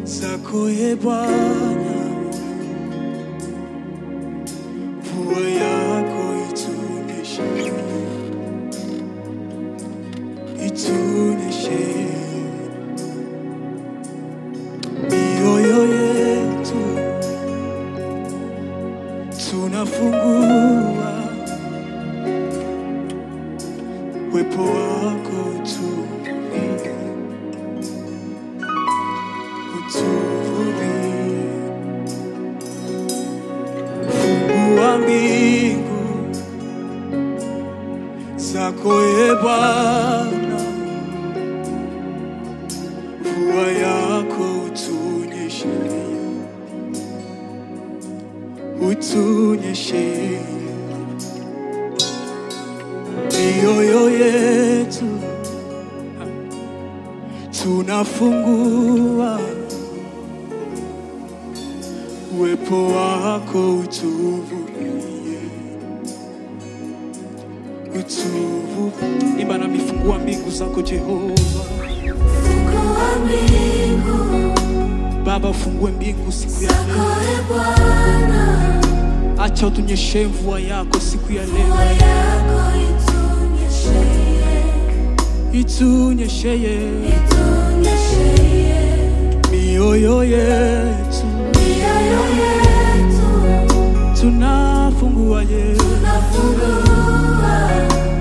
zako e Bwana, mvua yako itunyeshe, itunyeshe mioyo yetu tunafungua, uwepo wako utuvunie, utuvunie. Fungua mbingu zako e Bwana, mvua yako utunyeshe, utunyeshe mioyo yetu tunafungua, uwepo wako utuvunie, utuvu imba nami, fungua mbingu zako Jehova. Fungua mbingu Baba, ufungue mbingu siku ya zako leo, e Bwana, acha utunyeshe mvua yako siku ya leo, mvua yako itunyeshee, itunyesheye itunyeshee mioyo yetu, mioyo yetu, tunafungua ye, tunafungua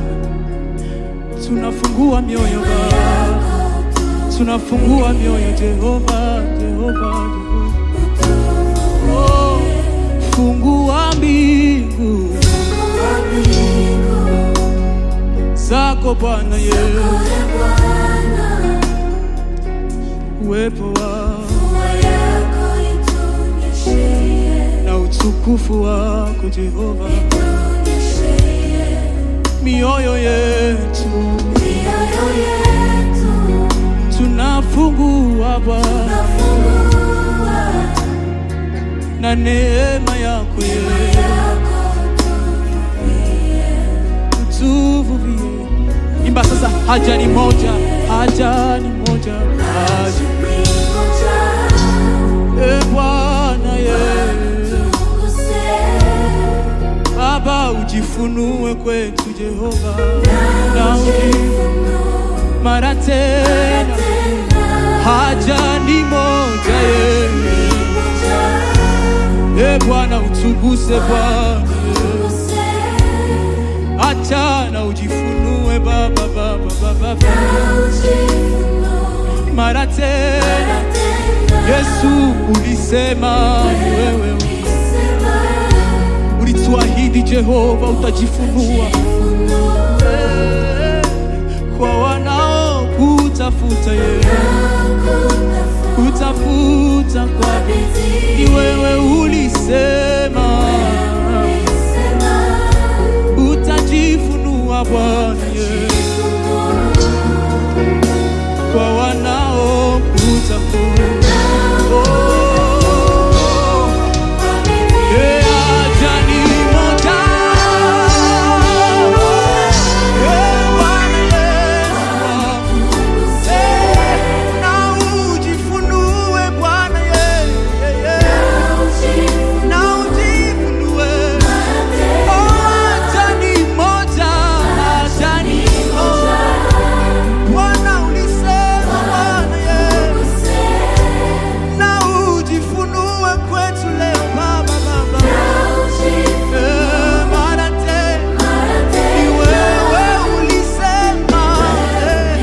tunafungua mioyo Baba, tunafungua mioyo Jehova, Jehova, Jehova. Oh, fungua mbingu Fungua mbingu zako Bwana ye, zako e Bwana, uwepo wako mvua yako itunyeshee, na utukufu wako Jehova, itunyeshee mioyo yetu mioyo yetu, tunafungua Bwana tunafungua na neema yako ye, utuvuvie. Imba sasa, haja ni moja, haja ni moja, haja e Bwana ye, Baba ujifunue kwetu Jehova, na ujifunue mara tena, haja ni moja ye, e Bwana utuguse Bwana, acha na ujifunue Baba, Baba, Baba, Baba. mara tena. Yesu ulisema ni wewe, ulituahidi Jehova utajifunua Eh, kwa wanaokutafuta yeye, kutafuta kwa ni wewe ulisema utajifunua Bwana Yesu kwa wanaokutafuta. Oh, eh, haja ni moja. Eh, Bwana Yesu wangu. Eh, na ujifunue Bwana ye- ye- ye. Na ujifunue. Oh, haja ni moja, haja ni moja. Bwana ulisema Bwana ye na ujifunue kwetu leo Baba, Baba Eh, mara tena ni wewe ulisema eh,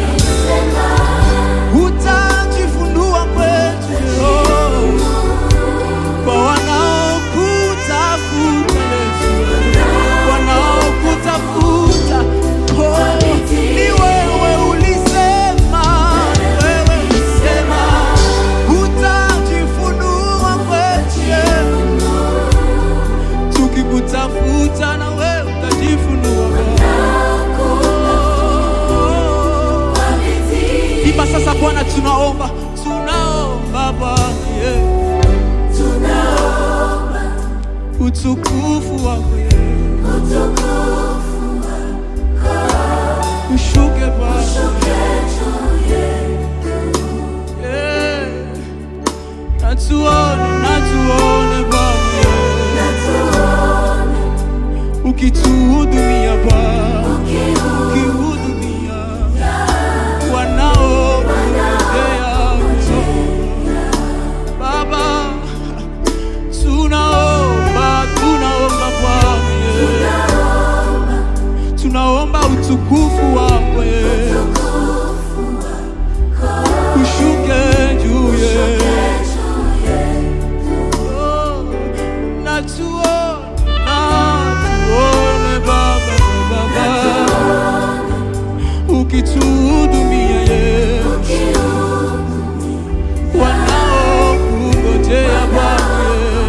utajifunua kwetu leo kwa wanaokutafuta Yesu, wanaokutafuta oh, ni wewe ulisema, ni wewe ulisema utajifunua kwetu Yesu tukikutafuta na wewe utajifunua Oh. Imba sasa Bwana, tunaomba tunaomba Bwana yeah. utukufu wako yeah. ushuke Bwana yeah. natuone natuone Bwana ukituhudumia Bwana ukihudumia wanaokungojea Baba tunaomba tunaomba Bwana tunaomba utukufu wako ushuke juu yetu Oh, na tuone na tuone Baba Baba ukituhudumia Yesu wanaokungojea Bwana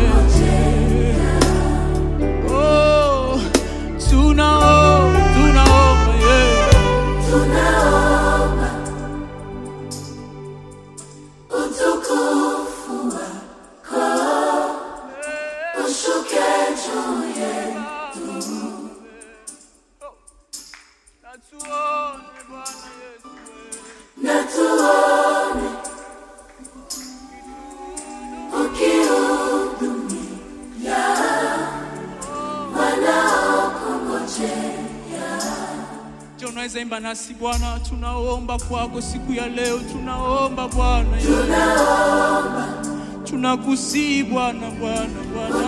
Oh, tunaomba tunaomba Yesu na tuone Bwana Yesu Je, unaweza imba nasi Bwana, tunaomba kwako siku ya leo, tunaomba Bwana Yesu, tunakusii Bwana, Bwana, Bwana,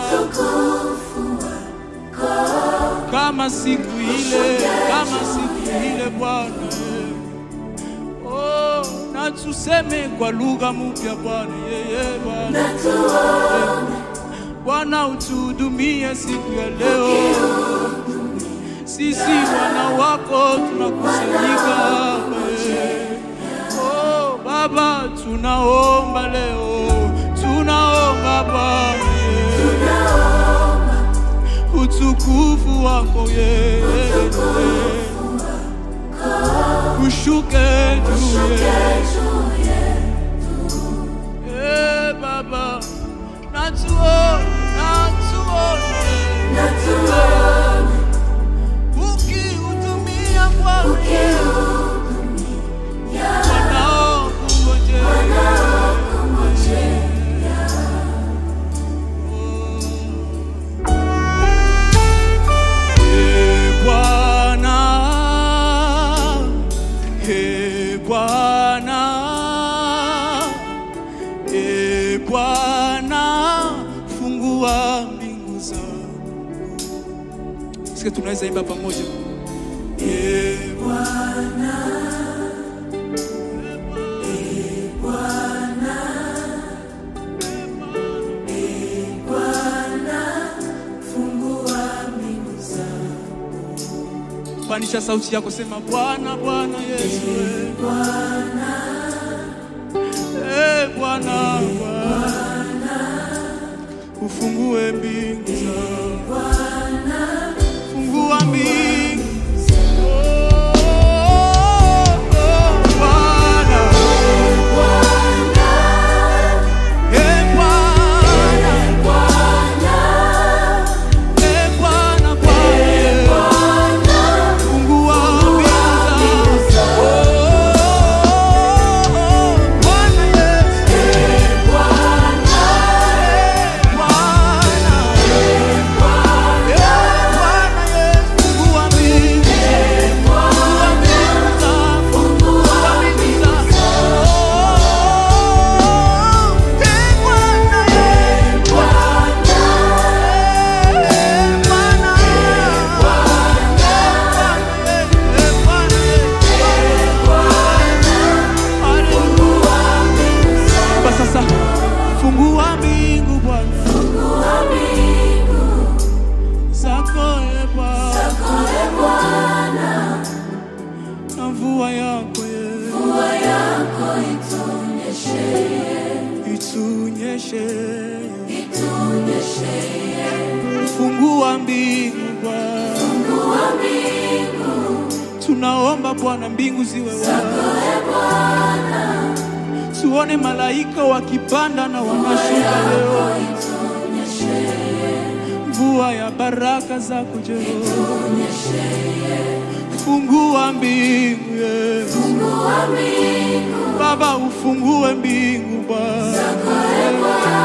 kama siku ile, kama siku ile Bwana eh. Oh, na tuseme kwa lugha mpya Bwana, yeye Bwana Eh, Bwana utuhudumie siku ya leo sisi wana wako tunakusanyika hapa eh. Oh, Baba tunaomba leo, tunaomba Baba eh. utukufu wako yeye ushuke juu yetu eh, Baba natuone, natuone ukihudumia Bwana Ee Bwana, Ee Bwana, Ee Bwana, fungua mbingu zangu. Sikia, tunaweza imba pamoja. Ee Panisha sauti yako, sema Bwana, Bwana Yesu. eh. Eh, Bwana, Bwana, ufungue mbingu zangu. Fungua mbingu. Oh, oh, Bwana. Eh, Bwana. Eh, Bwana, Bwana. Fungua mbingu zangu. Oh, Bwana Yesu. Eh, Bwana. Sasa fungua mbingu Bwana zako e Bwana na mvua yako ye itunyeshe fungua mbingu Bwana tunaomba Bwana mbingu ziwe wazi tuone malaika wakipanda na wanashuka leo mvua ya baraka zako Jehova fungua mbingu Yesu Baba ufungue mbingu Bwana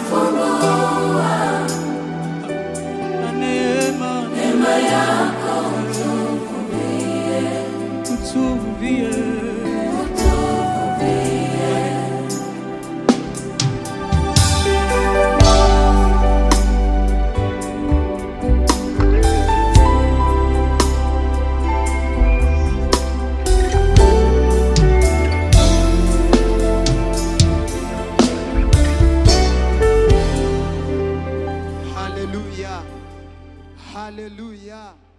na neema utuvie Haleluya, haleluya.